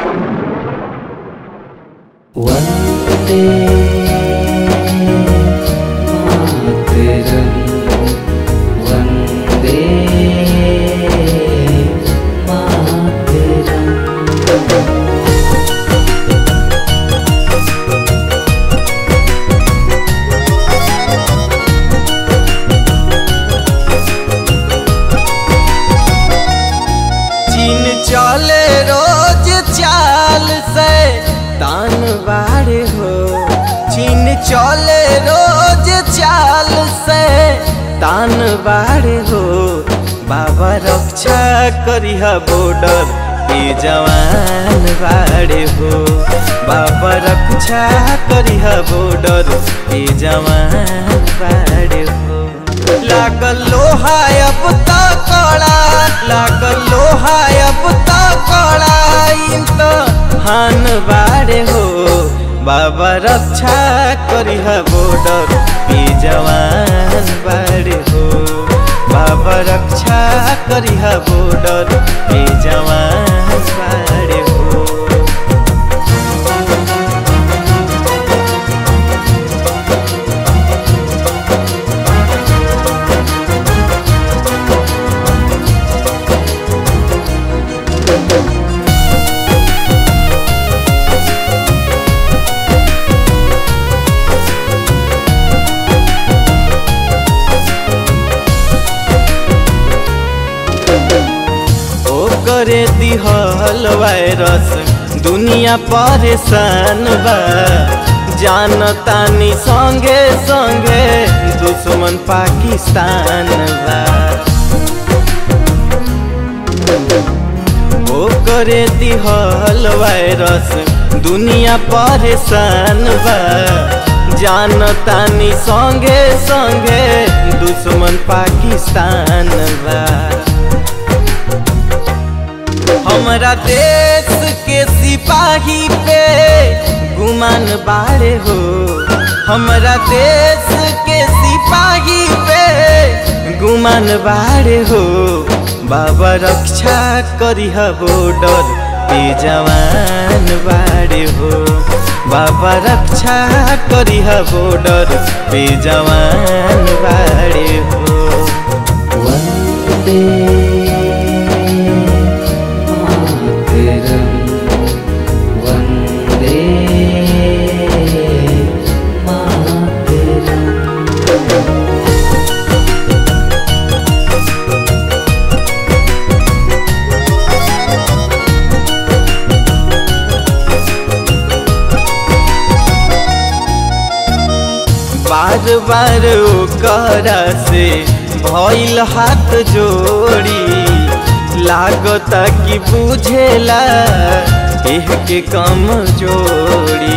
वन्दे मातरम् वन्दे मातरम् चीन चले रोज चाल से तान बाड़े हो चीन चले रोज चाल से तान बाड़े हो बाबा रक्षा करिह बॉर्डर पे जवान बाड़े हो बाबा रक्षा करिह बॉर्डर पे जवान बाड़े हो लागल लोहा अब त कड़ा लागल लोहा अब त कड़ा इन त हान बाड़े हो बाबा रक्षा करिह बॉर्डर पे जवान बाड़े हो बाबा रक्षा करिह बॉर्डर पे जवान बाड़े हो ओ करे दिहल वायरस दुनिया परेशान बा जानतानी संगे संगे दुश्मन पाकिस्तान बा ओ करे दिहल वायरस दुनिया परेशान बा जानतानी संगे संगे दुश्मन पाकिस्तान बा हमरा देश के सिपाही पे गुमान बाड़े हो हमरा देश के सिपाही पे गुमान बाड़े हो बाबा रक्षा करिह बॉर्डर पे जवान बाड़े हो बाबा रक्षा करिह बॉर्डर पे जवान बाड़े हो वन्दे मातरम् वन्दे मातरम् बार बार ओकरा से भइल हाथ जोड़ी लागता कि बुझेला एह के कम जोड़ी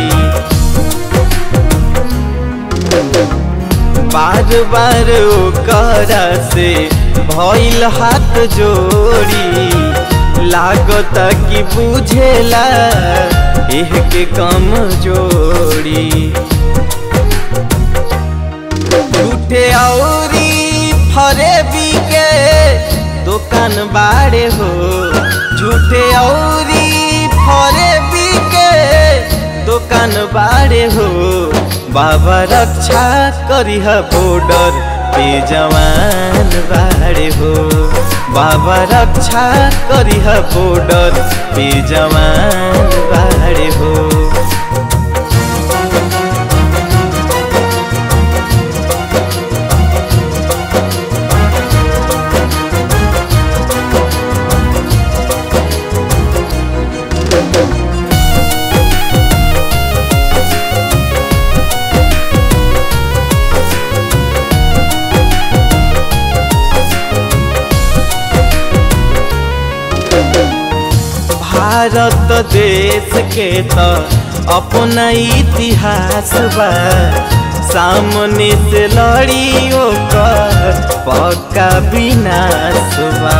बार बार ओकरा से भइल हाथ जोड़ी लागता कि बुझेला एह के कम जोड़ी झूठे औरी फरेबी के दुकान बाड़े हो झूठे औरी फरेबी के दुकान बाड़े हो बाबा रक्षा करिह बॉर्डर पे जवान बाड़े हो बाबा रक्षा करिह बॉर्डर पे जवान बाड़े हो भारत देश के त अपना इतिहास बा सामने से लड़ी ओकर पक्का विनाश बा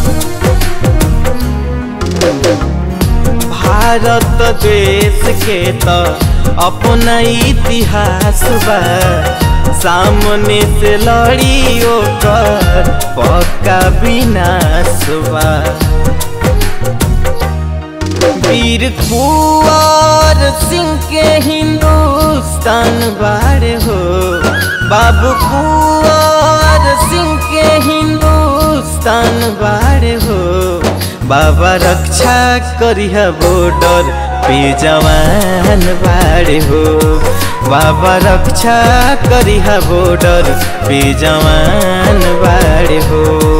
भारत देश के त अपना इतिहास बा सामने से लड़ी ओकर पक्का विनाश बा वीर कुंवर सिंह के हिंदुस्तान बाड़े हो बाबू कुंवर सिंह के हिंदुस्तान बाड़े हो बाबा रक्षा करिहा बॉर्डर पे जवान बाड़े हो बाबा रक्षा करिहा बॉर्डर पे जवान बाड़े हो